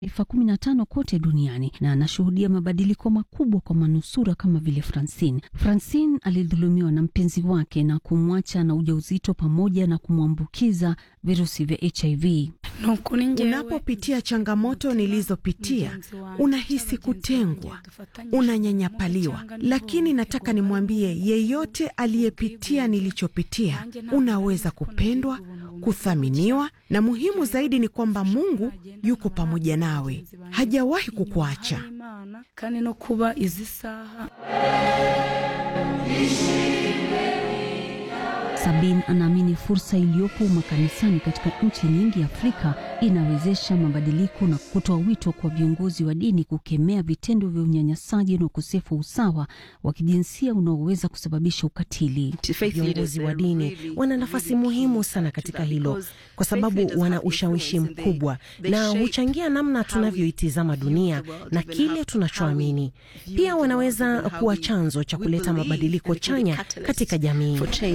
taifa kumi na tano kote duniani na anashuhudia mabadiliko makubwa kwa manusura kama vile Francine. Francine alidhulumiwa na mpenzi wake na kumwacha na ujauzito pamoja na kumwambukiza virusi vya HIV. Unapopitia changamoto nilizopitia, unahisi kutengwa, unanyanyapaliwa, lakini nataka nimwambie yeyote aliyepitia nilichopitia, unaweza kupendwa, kuthaminiwa, na muhimu zaidi ni kwamba Mungu yuko pamoja nawe, hajawahi kukuacha. Sabin anaamini fursa iliyopo makanisani katika nchi nyingi Afrika inawezesha mabadiliko na kutoa wito kwa viongozi wa dini kukemea vitendo vya unyanyasaji na ukosefu wa usawa wa kijinsia unaoweza kusababisha ukatili. Viongozi wa dini wana nafasi muhimu sana katika hilo, kwa sababu wana ushawishi mkubwa na huchangia namna tunavyoitizama dunia na kile tunachoamini. Pia wanaweza kuwa chanzo cha kuleta mabadiliko chanya katika jamii.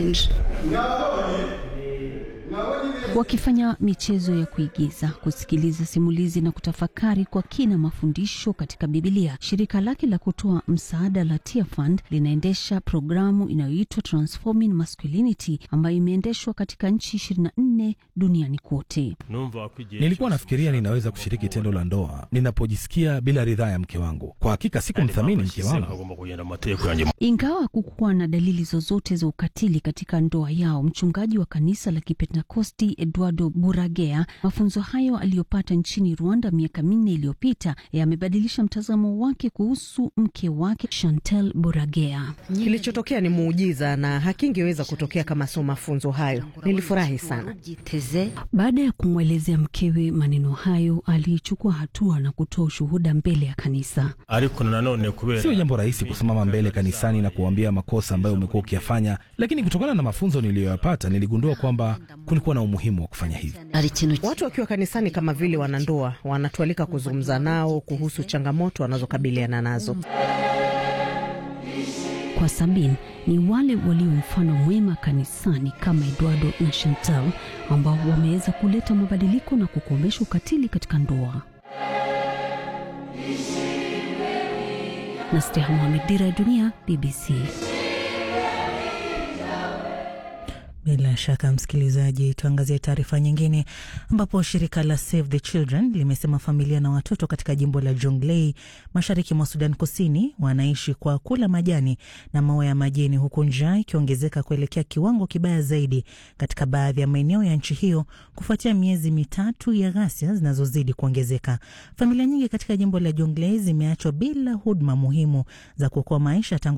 Wakifanya michezo ya kuigiza, kusikiliza simulizi na kutafakari kwa kina mafundisho katika Bibilia, shirika lake la kutoa msaada la Tear Fund linaendesha programu inayoitwa Transforming Masculinity ambayo imeendeshwa katika nchi 24 duniani kote. Nilikuwa nafikiria ninaweza kushiriki tendo la ndoa ninapojisikia bila ridhaa ya mke wangu. Kwa hakika sikumthamini mke wangu. Ingawa kukuwa na dalili zozote za ukatili katika ndoa yao, mchungaji wa kanisa la Kipentekosti Eduardo Buragea, mafunzo hayo aliyopata nchini Rwanda miaka minne iliyopita yamebadilisha mtazamo wake kuhusu mke wake Chantel Buragea. Kilichotokea ni muujiza na hakingeweza kutokea kama sio mafunzo hayo. Nilifurahi sana. Baada ya kumwelezea mkewe maneno hayo, alichukua hatua na kutoa ushuhuda mbele ya kanisa. Sio jambo rahisi kusimama mbele kanisani na kuambia makosa ambayo umekuwa ukiyafanya, lakini kutokana na mafunzo niliyoyapata niligundua kwamba kulikuwa na umuhimu wa kufanya hivi. Watu wakiwa kanisani kama vile wanandoa wanatualika kuzungumza nao kuhusu changamoto wanazokabiliana nazo. Kwa Sabin ni wale walio mfano mwema kanisani kama Eduardo na Chantal ambao wameweza kuleta mabadiliko na kukomesha ukatili katika ndoa. Nasteha Mohamed, Dira ya Dunia, BBC. Bila shaka msikilizaji, tuangazie taarifa nyingine, ambapo shirika la Save the Children limesema familia na watoto katika jimbo la Jonglei mashariki mwa Sudan Kusini wanaishi kwa kula majani na maua ya majini, huku njaa ikiongezeka kuelekea kiwango kibaya zaidi katika baadhi ya maeneo ya nchi hiyo kufuatia miezi mitatu ya ghasia zinazozidi kuongezeka. Familia nyingi katika jimbo la Jonglei zimeachwa bila huduma muhimu za kuokoa maisha tangu